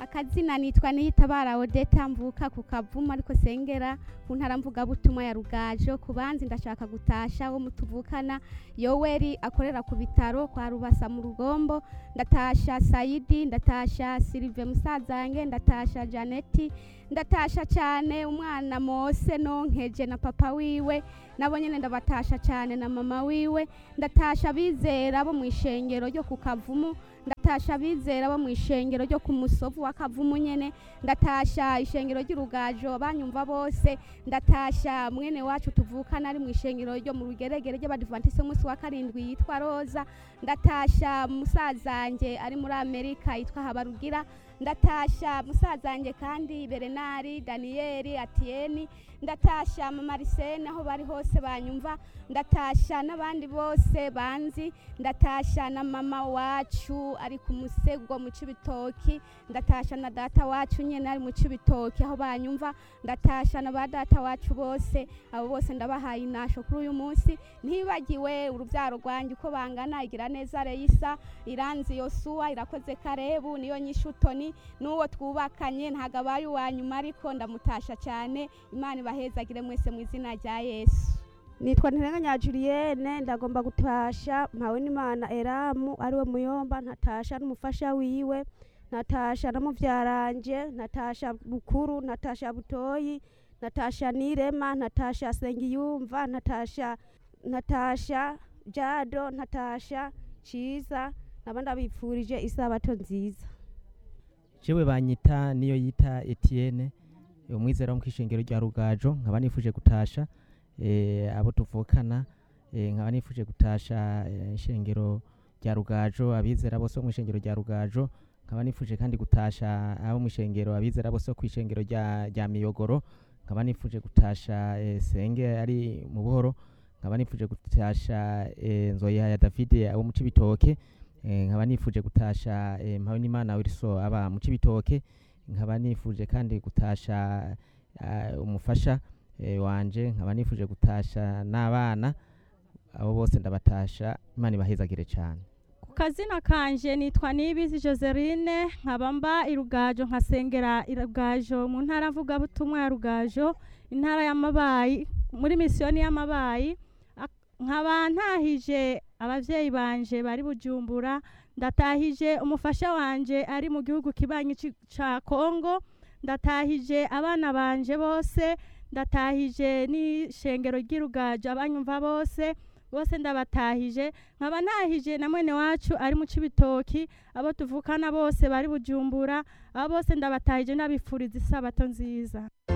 akazina nitwa niyitabara odeta mvuka ku kavumu ariko sengera ku ntara mvugabutumwa ya rugajo ku banzi ndashaka gutasha wo mutuvukana yoweri akorera ku bitaro kwa rubasa mu rugombo ndatasha sayidi ndatasha silive musazange ndatasha janeti ndatasha cyane umwana mose nonkeje na papa wiwe nabo nyene ndabatasha cyane na mama wiwe ndatasha bizera bo mu ishengero ryo ku kavumu ndatasha abizera bo mu ishengero ryo ku musovu wa kavumu nyene ndatasha ishengero ry'urugajo abanyumva bose ndatasha mwene wacu tuvukana ari mu ishengero ryo mu rugeregere ry'abadivantisi umunsi wa karindwi yitwa roza ndatasha musazanjye ari muri amerika yitwa habarugira ndatasha musazanjye kandi berenari daniyeli atiyeni ndatasha mama Arsene aho bari hose banyumva ndatasha n'abandi bose banzi ndatasha na mama wacu ari ku musego mu cibitoki ndatasha na data wacu nyene ari mu cibitoki aho banyumva ndatasha na ba data wacu bose abo bose ndabahaye inasho kuri uyu munsi ntibagiwe urubyaro rwanjye uko bangana igira neza Reisa iranzi Yosuwa irakoze Karebu niyo nyishutoni n'uwo twubakanye ntago abaye uwa nyuma ariko ndamutasha cyane imana ibahezagire mwese mu izina rya yesu nitwa ntirenganya Julienne ndagomba gutasha mpawe n'imana eramu ariwe muyomba ntatasha n'umufasha wiwe natasha na muvyaranje natasha bukuru natasha butoyi natasha nirema natasha sengiyumva natasha natasha jado natasha ciza naba ndabipfurije isabato nziza jewe banyita niyo yita Etienne umwizera wo mu kishengero rya Rugajo nkaba nifuje gutasha eh, abo tuvukana eh, nkaba nifuje gutasha eh, ishengero rya Rugajo abizera bose bo mu ishengero rya Rugajo nkaba nifuje kandi gutasha abo mu ishengero abizera bose bo ku ishengero rya rya Miyogoro nkaba nifuje gutasha eh, senge ari mu buhoro nkaba nifuje gutasha eh, nzoya ya David abo mu cibitoke eh, nkaba nifuje gutasha eh, mpawe n'Imana Wilson aba mu cibitoke nkaba nifuje kandi gutasha uh, umufasha eh, wanje nkaba nifuje gutasha n'abana abo bose ndabatasha imana ibahezagire cyane ku kazina kanje nitwa nibizi joseline nkaba mba irugajo nkasengera irugajo mu ntara mvugabutumwa ya rugajo intara y'amabayi muri misiyoni y'amabayi Ak- nkaba ntahije abavyeyi banje bari bujumbura ndatahije umufasha wanje ari mu gihugu kibanyi ci- ca kongo ndatahije abana banje bose ndatahije n'ishengero ry'irugajo abanyumva bose bose ndabatahije nkaba ntahije na mwene wacu ari mu cibitoki abo tuvukana bose bari bujumbura abo bose ndabatahije ndabifuriza isabato nziza